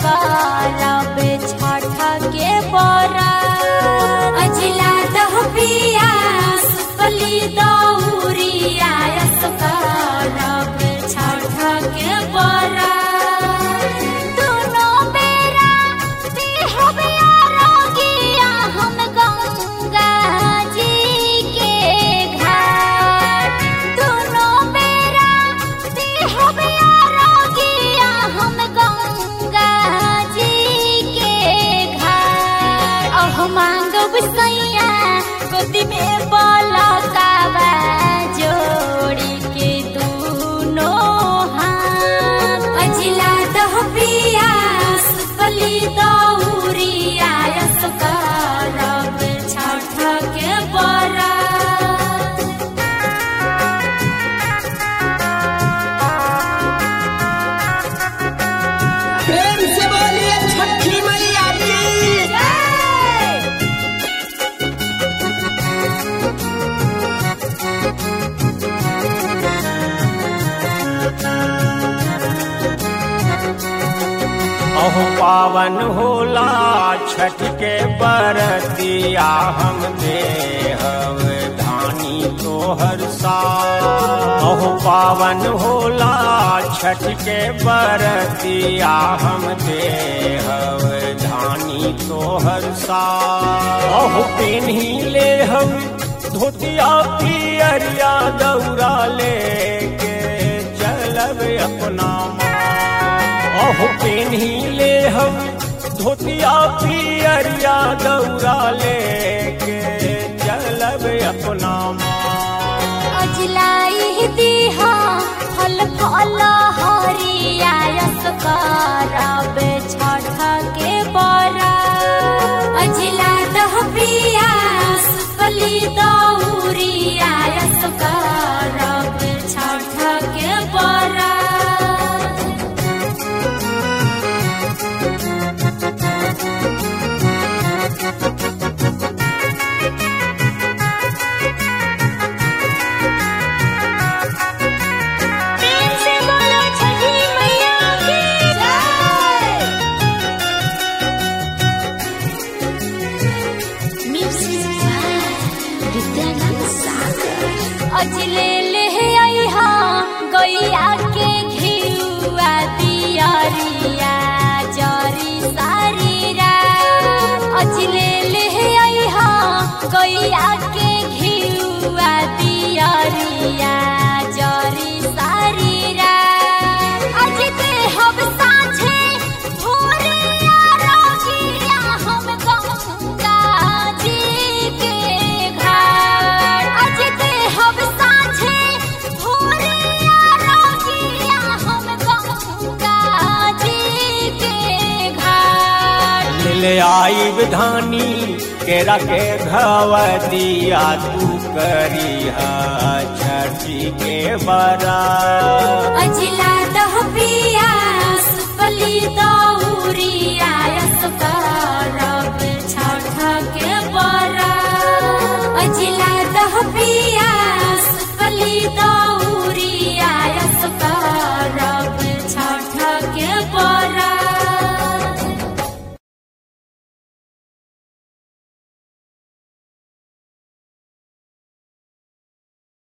करब छठ के बरा अजला दह पिया सुपली दौरिया यस करब छठ के बरा दुनो बेरा देहब आरोगिया हम गंगा जी के घाट दुनो बेरा देहब आरोगिया हम गंगा जी के घाट अह मांगब सैया गोदी में बलकावा जोड़ी के दूनो हाथ अजिला दह पिया सुपली दौरिया यस करब छठ के बरा प्रेम से बोलिए छठी मैया की अहो पावन होला छठ के बरतिया हम देहव धानी तोहर सा अहो पावन होला छठ के बरतिया हम देहव धानी तोहर सा अहो पेन्ही ले हम धोतिया पियरिया दौरा लेके चलब अपना अहो पेन्ही ले हम धोतिया पियरिया दौरा लेके चलब अपना अजलाई दीहा फल फल हरिया यस करब छठ के बरा अजला दह पिया सुपली दौरिया यस करब छठ के बरा प्रेम से बोलो छठी मैया की जय म्यूजिक विद्यानंद सागर अजले ले आईहा गैया के घिउआ दियरिया जरी सारीरा अजले ले आईहा गैया के घिउआ दियरिया जरी सारीरा अज ते हम साझे भोरिया रोगिया हम गंगा जी के घाट अज ते हम साझे भोरिया रोगिया हम गंगा जी के घाट ले आई धानी केरा के घवदिया तू करिहा छठी के बरा अजिला दह पिया सुपली दौरिया यस करब छठ के